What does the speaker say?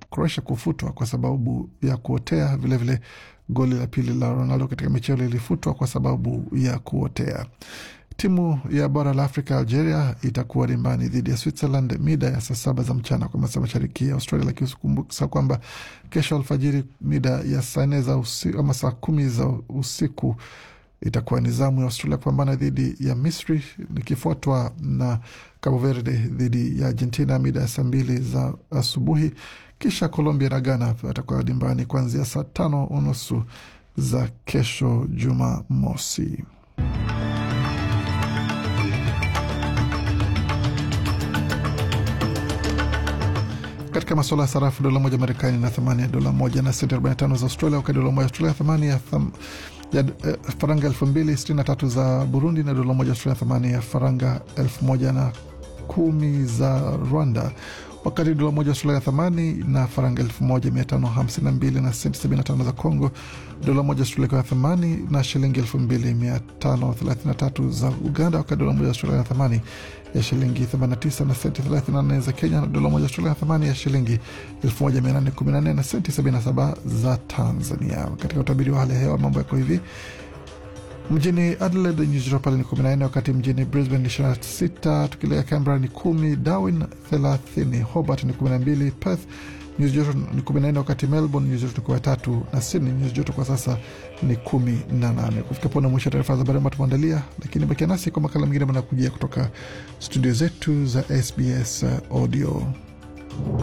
Croatia kufutwa kwa sababu ya kuotea. Vilevile vile goli la pili la Ronaldo katika mechi hiyo lilifutwa kwa sababu ya kuotea. Timu ya bara la Afrika Algeria itakuwa dimbani dhidi ya Switzerland mida ya saa saba za mchana kwa masaa mashariki ya Australia, lakini usikumbuka kwamba kesho alfajiri mida ya saa nne za usiku ama saa kumi za usiku itakuwa ni zamu ya Australia kupambana dhidi ya Misri ikifuatwa na Cabo Verde dhidi ya Argentina mida ya saa mbili za asubuhi. Kisha Colombia na Ghana watakuwa dimbani kuanzia saa tano unusu za kesho Jumamosi. Katika masuala ya sarafu, dola moja Marekani na thamani ya dola moja na senti 45 za Australia, wakati dola moja Australia thamani ya, tham, ya eh, faranga elfu mbili sitini na tatu za Burundi na dola moja Australia thamani ya faranga elfu moja na kumi za Rwanda, wakati dola moja Australia thamani na faranga elfu moja mia tano hamsini na mbili na senti sabini na tano za Congo, dola moja Australia kwa thamani na shilingi elfu mbili mia tano thelathini na tatu za Uganda, wakati dola moja Australia na thamani ya shilingi 89 na senti 34 za Kenya, na dola moja Australia na thamani ya shilingi 1814 na senti 77 za Tanzania. Katika utabiri wa hali ya hewa mambo yako hivi Mjini Adelaide nyuzi joto pale ni 14, wakati mjini Brisbane ni 26, tukilea Canberra ni 10, Darwin 30, Hobart ni 12, Perth nyuzi joto ni 14, wakati Melbourne nyuzi joto ni 13 na Sydney nyuzi joto kwa sasa ni 18. Kufika pona mwisho wa taarifa za habari ambayo tumeandalia, lakini bakia nasi kwa makala mengine manakujia kutoka studio zetu za SBS Audio.